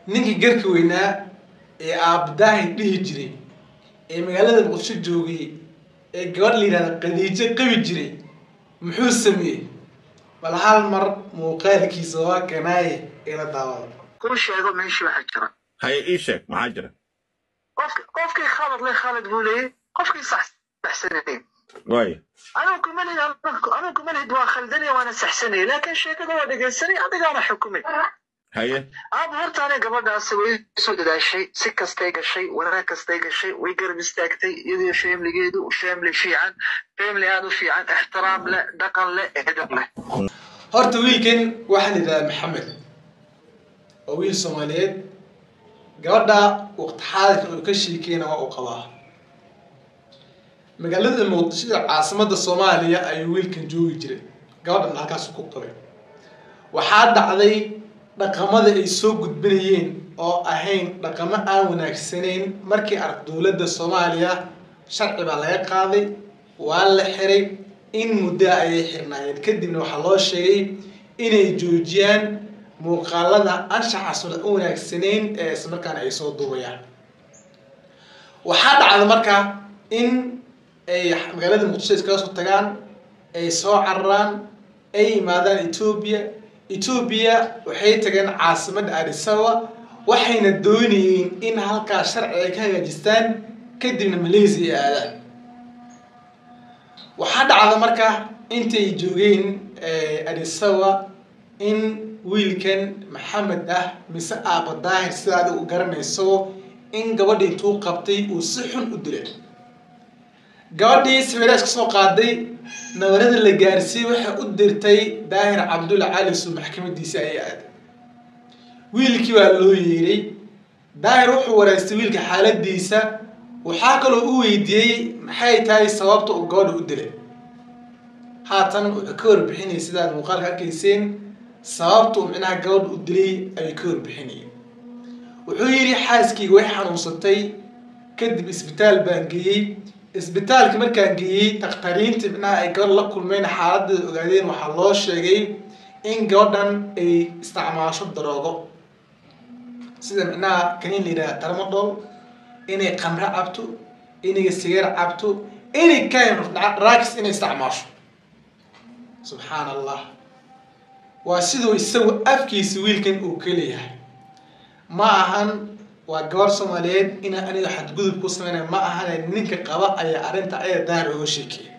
ninkii garka weynaa ee aabadaahi dhihi jiray ee magaalada muqdisho joogay ee gabadh la yidhahda qadiijo qabi jiray muxuu sameeyey bal hal mar muuqaalkiisa waa kanaaye ila daawada kuu sheego meeshii waxa jira haye ii sheeg maxaa jira qofki qofkii khalad le khalad buu leeyay qofkii sax saxsanay waayo anuu kuma lihid anuu kuma lihid waa khaldanaya waana saxsanay laakiin sheekada waa dhegaysanay adigaana xukumay haye aaba horta aniga gabadhaasi way soo dadaashay si kastay gashay wanaag kastay gashay way garab istaagtay iyadoo sheemligeedu sheemli fiican sheemli aad u fiican ixtiraam leh dhaqan leh edab leh horta wiilkan waxaa la yidhahdaa maxamed waa wiil soomaaliyeed gabadha waqti xaadirkan uu ka sheekeyna waa uu qabaa magaalada muqdishada caasimadda soomaaliya ayuu wiilkan joogi jiray gabadhan halkaasu ku qabay waxaa dhacday dhaqamada ay soo gudbinayeen oo ahayn dhaqamo aan wanaagsanayn markii arag dowladda soomaaliya sharci baa laga qaaday waa la xiray in muddo ayay xirnaayeen kadibna waxaa loo sheegay inay joojiyaan muuqaalada anshaxaasuna u wanaagsanayn ee islamarkaana ay soo duubayaan waxaa dhacda marka in ay magaalada muqdisho iskaga soo tagaan ay soo cararaan ay yimaadaan etoobiya etoobiya waxay tageen caasimadda adisaba waxayna doonayeen in halkaas sharci ay ka hagaajistaan kadibna malaysia ay aadaan waxaa dhacda marka intay joogeen adisaba in wiilkan maxamed ah mise aaba daahir sidaada u garanayso in gabadhi intuu qabtay uu si xun u dilay gabadhii sawiraas ka soo qaaday nabarada la gaarsiiyey waxay u dirtay daahir cabdulla calisu maxkamadiisa ayay aaday wiilkii baa loo yeeray daahir wuxuu wareystay wiilka xaaladiisa waxaa kaloo u weydiiyey maxay tahay sababta uu gabadha u dilay haatan wuxuu ka warbixinayay sidaad muuqaalka arkayseen sababta uu micnaha gabadha u dilay ayuu ka warbixinayay wuxuu yidhi xaaskayga way xanuunsatay kadib isbitaal baan geeyey isbitaalka markaan geeyey dakhtariinta micnaha ay gabadh la kulmeen xaaladeeda ogaadeen waxaa loo sheegay in gabadhan ay isticmaasho daroogo sida micnaha kaniin la yidhaha darmadol inay qamre cabto inay sigaar cabto inay kind of drugs inay isticmaasho subxaan allah waa siduu isagu afkiisa wiilkan uu ka leeyahay ma ahan waa gabar soomaaliyeed inaa aniga xadgudub ku sameynaya ma ahane ninka qaba ayaa arrinta aya daar oga sheekeeya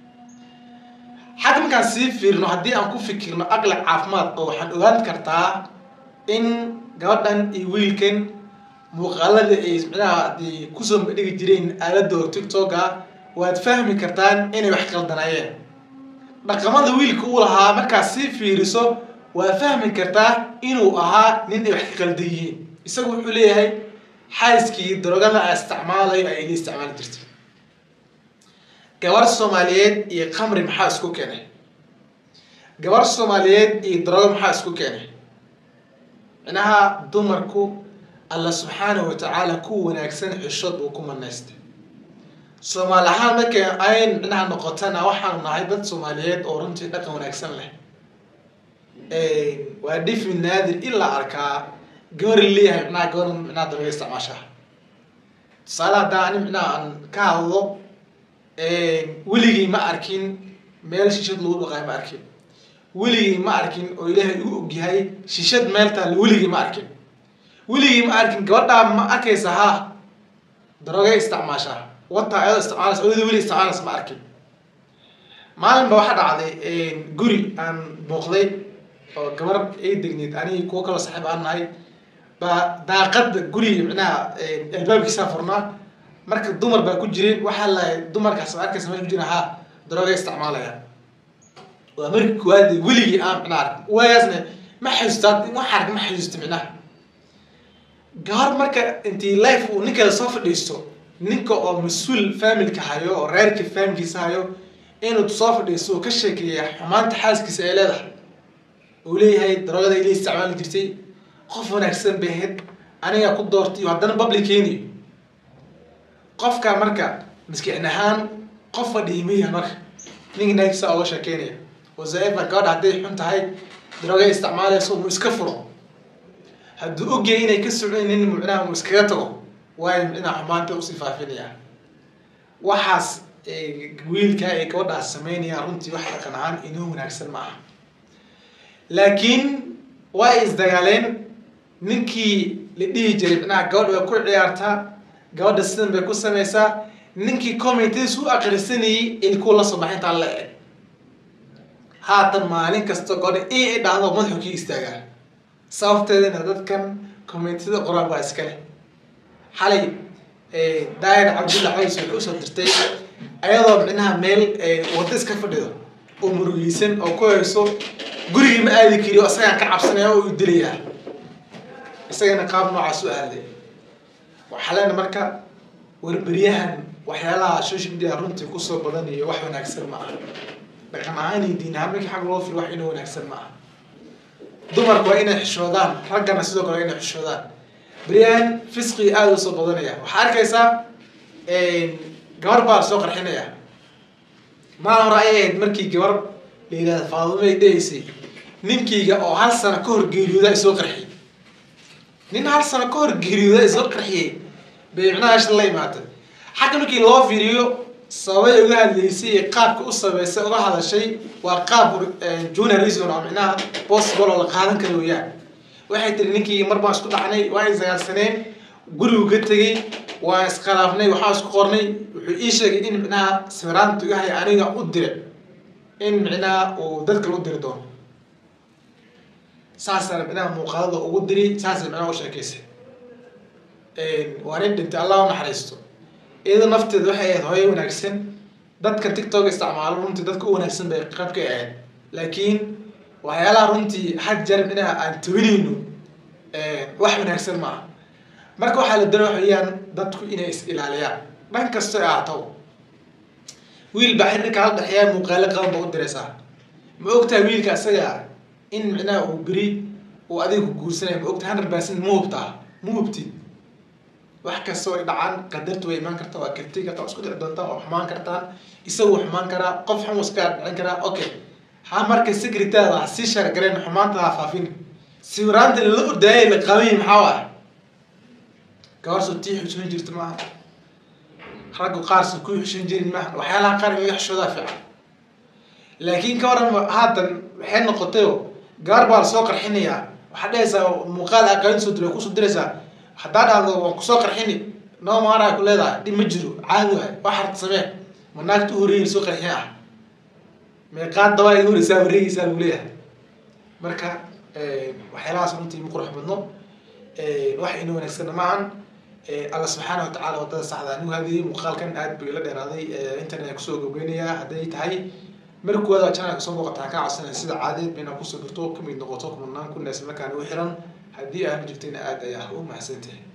xagga markaan sii fiirno haddii aan ku fikirno aqli caafimaad oo waxaan ogaan kartaa in gabadhan iyo wiilkan muuqaalada ay micnaha haddii kusoo dhigi jireen aaladda oo tiktoka waad fahmi kartaan inay wax qaldanayeen dhaqamada wiilka uu lahaa markaad sii fiiriso waa fahmi kartaa inuu ahaa nin ay wax ka qaldan yihiin isagu wuxuu leeyahay xaaskii darogada a isticmaalayo ay ila isticmaali jirtay gabar soomaaliyeed iyo khamri maxaa isku keenay gabar soomaaliyeed iyo darogo maxaa isku keenay micnaha dumarku alla subxaanahu watacaala ku wanaagsan xishood buu ku manaystay soomaali ahaan markay ayn micnaha noqotana waxaanu nahay dad soomaaliyeed oo runtii dhaqan wanaagsan leh waa dhifi naadir ilaa arkaa gabar leeyahay micnaha gabar micnaha daroga isticmaashaa tusaale haddaa ani micnaha aan ka hadlo weligii ma arkin meel shishad lagu dhaqaayo ma arkin weligii ma arkin oo ilaahay u ogyahay shishad meel taalla weligii ma arkin weligii ma arkin gabadhaa ma arkaysa ha darogay isticmaashaa wata ayadoo isticmaalaysa oyada weli isticmaalaysa ma arkin maalin ba waxaa dhacday guri aan booqday oo gabar ay degneed anigi kuwo kaloo saaxiib aan nahay baa daaqada guriga micnaha albaabkiisaa furnaa marka dumar baa ku jireen waxaa lahay dumarkaas ma arkaysa meesha ku jira ha darooga isticmaalaya waa markii koowaad weligii aan micnaha arkin waagaasna ma xasuusta wax ark ma xasuusta micnaha gabar marka intii life uu ninkeeda soo fadhiisto ninka oo mas-uul familka hayo oo reerka familkiisa hayo inuu soo fadhiisto uu ka sheekeeya xumaanta xaaskiisa ay leedahay uu leeyahay daroogada ila isticmaali jirtay qof wanaagsan bay ahayd anigaa ku doortay iyo haddana public keeniyo qofka marka maskiin ahaan qof fadhiimaya marka ninka naagisa oga sheekeynaya wasaaifa gabadha hadday xun tahay darooga isticmaalayso mu iska furo hadduu ogyahay inay ka socdaynin micnaha uu iskaga tago waayo micnaha xumaanta usii faafinaya waxaas wiilka ay gabadhaas sameynayaan runtii wax dhaqan ahaan inoo wanaagsan ma aha laakiin waa ay isdagaaleen ninkii la dhihi jiray micnaha gabadha way ku ciyaartaa gabadha sidan bay ku samaysaa ninkii commentadiis u akrisanayay ilkuu la soo baxay intaan la eg haatan maalin kasta gabadha in ay dhahdo madaxu kii istaagaa sababteedana dadkan commentida qoraan baa iska leh xalay daayir cabdulla cays waxay usoo dirtay ayadoo micnaha meel wada iska fadhido oo murugeysan oo ku hayso gurigii ma aadi kari oo isagaan ka cabsanaya oo u dilayaa isagana qaab noocaas u aaday waxaa leena marka warberyahan waxyaalaha social media runtii kusoo badanayo wax wanaagsan ma aha dhaqan ahaan iyo diin ahaan markii xag loo filo wax inoo wanaagsan ma aha dumarku waa inay xishoodaan raggana sidoo kale waa inay xishoodaan beryahan fisqii aada usoo badanaya waxaa arkaysaa gabar baa soo qarxinaya maa hore ayay ahayd markii gabar la yidhahda faadumo ay dhahaysay ninkayga oo hal sano ka hor geeriyooda ay soo qarxiyey nin hal sano ka hor geeriyooda ay soo qarxiyey bay micnaha asha la imaatay xagga markii loo fiiriyo sababay uga hadlaysay iyo qaabka u sameysay uga hadashay waa qaab journalism oo micnaha possible oo la qaadan kara weeyaan waxay tiri ninkii mar baan isku dhacnay waa isagaarsaneen gurigu ka tegey waa iskhilaafnay waxaa isku qornay wuxuu ii sheegay in micnaha sawiraanta yahay aniga u dire in micnaha uu dadka u diri doono saasana micnaha muuqaalada ugu diri saasa micnaha u sheekeysay waa nin dhintay allah u naxariisto iyada nafteeda waxay ahayd hooyo wanaagsan dadka tiktok isticmaalo runtii dadka u wanaagsan bay qayb ka ahayd laakiin waxyaalaha runtii had jeer micnaha aan tawinayno wax wanaagsan ma aha marka waxaa la doonaya waxa weeyaan dadku inay is ilaaliyaan dhan kastoo ay ahaato wiil baa xiriirka hal dhexeeya muuqaalo qaban ba u diraysaa ma ogtahay wiilka isaga in micnaha uu beri uu adiga ku guursanaya ma ogtahay hundred percent ma hubtaa ma hubtid wax kastoo ay dhacaan qadartu way imaan kartaa waa karti kartaa waa isku dhici doontaa waa xumaan kartaan isagu wuu xumaan karaa qof xun iska dhicin karaa okay ha marka secretaada ha sii shaargareen xumaanta ha faafin sawiraanta la ordaayay la qabanyi maxaa ah gabar soo tii xushoon jirta maaha raggu qaar soo ku xushoon jirin maaha waxyaalaha qaar in laga xishoodaa fiican laakiin ka waran haatan waxay noqotayo gabar baa lasoo qarxinayaa waxaad dhehaysaa muuqaal aqaani soo diray kusoo diraysaa haddaa dhahdo waan kusoo qarxini noo maaraa ku leedahay dhib ma jiro caadi waay wax harta samee ma naagta u horeeyay soo qarxin ah meeqaad dabaa iga horeysaa wareegaysaa lagu leeyahay marka waxyaalahaas runtii ma qurux badno wax ina wanaagsanna maahan alla subxaana watacaala wadada saxda anigu hadii muuqaalkan aad buu ila dheeraaday internet kusoo gogeynayaa hadday tahay markooda channelka soo muuqataa kaa codsanaya sida caadeed bayna kusoo dirto kamid noqoto kumanaan kun isla markaana u xiran haddii aanu jirtayna aad ayaa u mahadsantahay